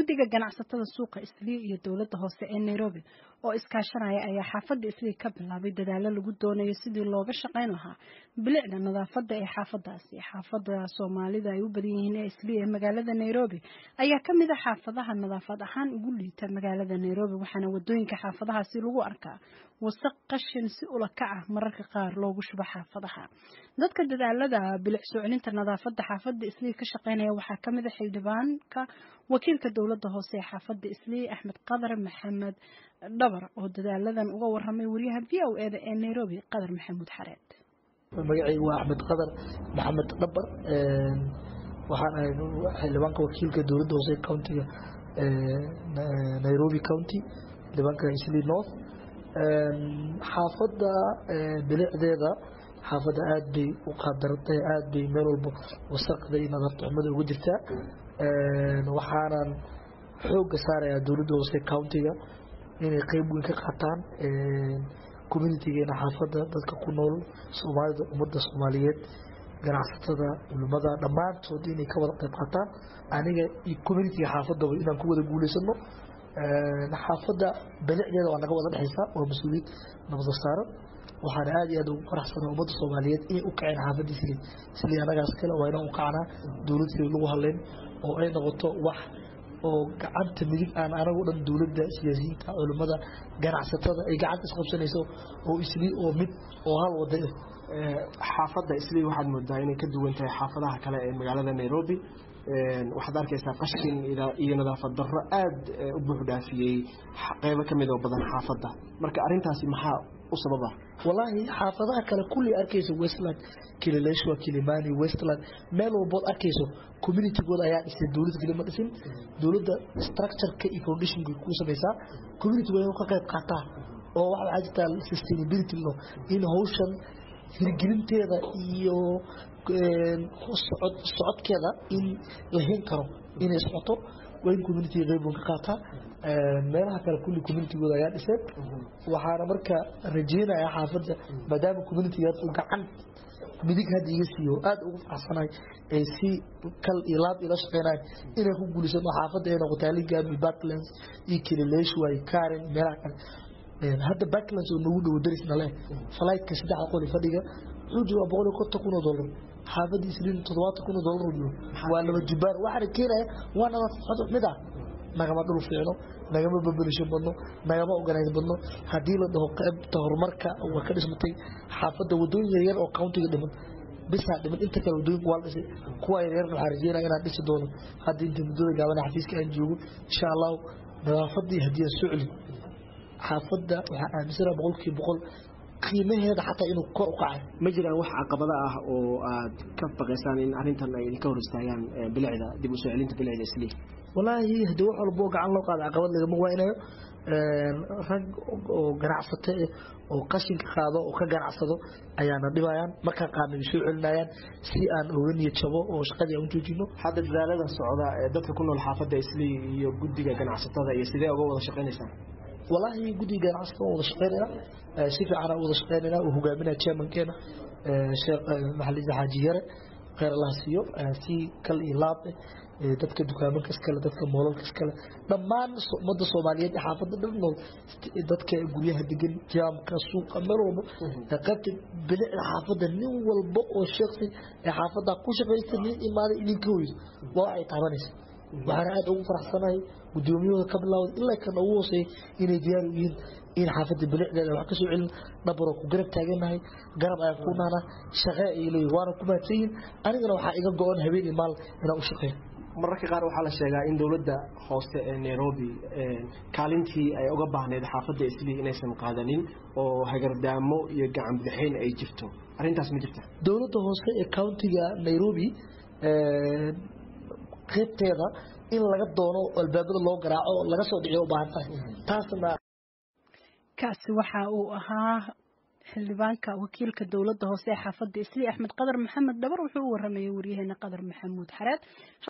guddiga ganacsatada suuqa islii iyo dowladda hoose ee nairobi oo iskaashanaya ayaa xaafadda islii ka bilaabay dadaalo lagu doonayo sidii looga shaqayn lahaa bilicda nadaafadda ee xaafadaasi xaafadda soomaalida ay u badan yihiin ee islii ee magaalada nairobi ayaa ka mid a xaafadaha nadaafad ahaan ugu liita magaalada nairobi waxaana wadooyinka xaafadahaasi lagu arkaa wasaq qashin si ula kac ah mararka qaar loogu shubo xaafadaha dadka dadaalada bilic soo celinta nadaafadda xaafadda islii ka shaqaynaya waxaa ka mid a xildhibaanka wakiilka dowladda hoose ee xaafadda islii axmed qadar maxamed dhabar oo dadaaladan uga waramay wariyaha v o eda ee nairobi qadar maxamuud xareed magacaygu waa axmed qadar maxamed dhabar waxaan ahay xildhibaanka wakiilka dowladda hoose countiga nairobi county xildhibaanka islii north xaafadda bilicdeeda xaafadda aad bay u qaadarantay aad bay meel walba wasaqda iyo nadaafta xumada uga jirtaa waxaanan xooga saarayaa dowladda hoose countiga inay qeyb weyn ka qaataan communitigeena xaafadda dadka ku nool soomaalida ummadda soomaaliyeed ganacsatada culimada dhammaantood inay ka wada qeyb qaataan aniga iyo communitiga xaafadaba inaan ku wada guuleysano xaafadda bilicdeeda waa naga wada dhexaysa waa mas-uuliyad nabada saaran waxaana aad iyo aad ugu faraxsana ummadda soomaaliyeed inay u kaceen xaafadda isli isli anagaas kale waa inaan u kacnaa dowlad sili lagu hadlayn oo ay noqoto wax oo gacanta midig aan anagu dhan dowladda siyaasiyiinta culimmada ganacsatada ay gacanta isqabsanayso oo isli oo mid oo hal wada xaafadda isli waxaad moodaa inay ka duwan tahay xaafadaha kale ee magaalada nairobi waxaad arkaysaa qashin iyo nadaafad darro aad u buux dhaafiyey qeybo ka mid oo badan xaafadda marka arrintaasi maxaa u sababa wallaahi xaafadaha kale kulli arkayso westland kilileshwa kilimani westland meel walbood arkayso communitygooda ayaa dhisay dowlad kelima dhisin dowladda structureka iyo foundationka ku samaysaa communitygooda inuu ka qayb qaataa oo waxa waxaa jirtaa sustainability no in hawshan hirgelinteeda iyo socod socodkeeda in la hin karo inay socoto waa in communitiga qayb weyn ka qaataa meelaha kale kulli communitygooda ayaa dhiseen waxaana marka rajeynayaa xaafadda maadaama communitigaas uu gacan midig hadda iga siiyo aad ugu faraxsanahay ay si kal iyo laab ila shaqeynayan inay ku guulisano xaafadda ay noqoto aligami backlands iyo kilileshwa iyo karen meelaha kale hadda backlands oo nagu dhowo darisna leh flightka saddexda qoli fadhiga wuxuu joogaa boqol iyo konton kun oo dollar xaafadda isliin toddobaatan kun oo dollar oo jiro waa laba jibbaar waxaana keenaya waa nadaafad mid ah nagama dhul fiicno nagama babelisho badno nagama organize badno haddii la dhaho qaybta horumarka waa ka dhismatay xaafadda wadooyin yaryar oo countiga dhiman bisaa dhiman inta kale wadooyinka waa la dhisay kuwa yaryarna waxaa rajeynaya inaan dhisi doono hadda inta muddada gaabana xafiiska aan joogo insha allahu nadaafadii haddii aan soo celin xaafadda waxaa aaminsana boqolkiiba boqol qiimaheeda xataa inuu kor u kacay ma jiraan wax caqabada ah oo aad ka baqaysaan in arrintan ay idinka hor istaagaan bilicda dib u soo celinta bilicda islii wallaahi hadii wax walbo gacan loo qaado caqabad lagama waaynayo rag oo ganacsato oo qashinka qaado oo ka ganacsado ayaana dhibayaan markaan qaadna way soo celinayaan si aan oga niyad jabo oo shaqadii aan u joojino hadda dadaalada socda ee dadka ku nool xaafadda islii iyo guddiga ganacsatada iyo sidee uga wada shaqaynaysaan wallaahi guddiga ganacsatada waan wada shaqeynayna si fiican aan wada shaqeynayna uu hogaaminaya chairmankeena sheekh maxalisa xaaji yare kheyr allah siiyo si kal iyo laab dadka dukaamanka iskale dadka moolalka iskale dhammaan ummadda soomaaliyeed ee xaafadda dhan nool dadka guryaha degan jaamka suuqa meel walba qaybta bilicda xaafadda nin walba oo sheeksi ee xaafadda ku shaqaysta nin imaaday idinka hoyso waa waxay taabanaysa waxaana aad ugu faraxsanahay guddoomiyahooda ka bilaawda ilaa kan ugu hooseeya inay diyaar u yihiin in xaafadda bilicdeeda wax ka soo celin dhabaroo ku garab taaganahay garab ayaan ku naana shaqee ay leeyihin waana ku mahadsan yihin anigana waxaa iga go-on habeen iyo maal inaan u shaqeeyo mararka qaar waxaa la sheegaa in dowladda hoose ee nairobi kaalintii ay uga baahneyd xaafadda islii inaysan qaadanin oo hagardaamo iyo gacan bidixayn ay jirto arrintaas ma jirta dowladda hoose ee countiga nairobi qaybteeda in laga doono albaabada loo garaaco laga soo dhiciyo u baahan tahay taasna kaasi waxa uu ahaa xildhibaanka wakiilka dowladda hoose ee xaafadda islii axmed qadar maxamed dhabar wuxuu u waramayay waryaheena qadar maxamuud xareed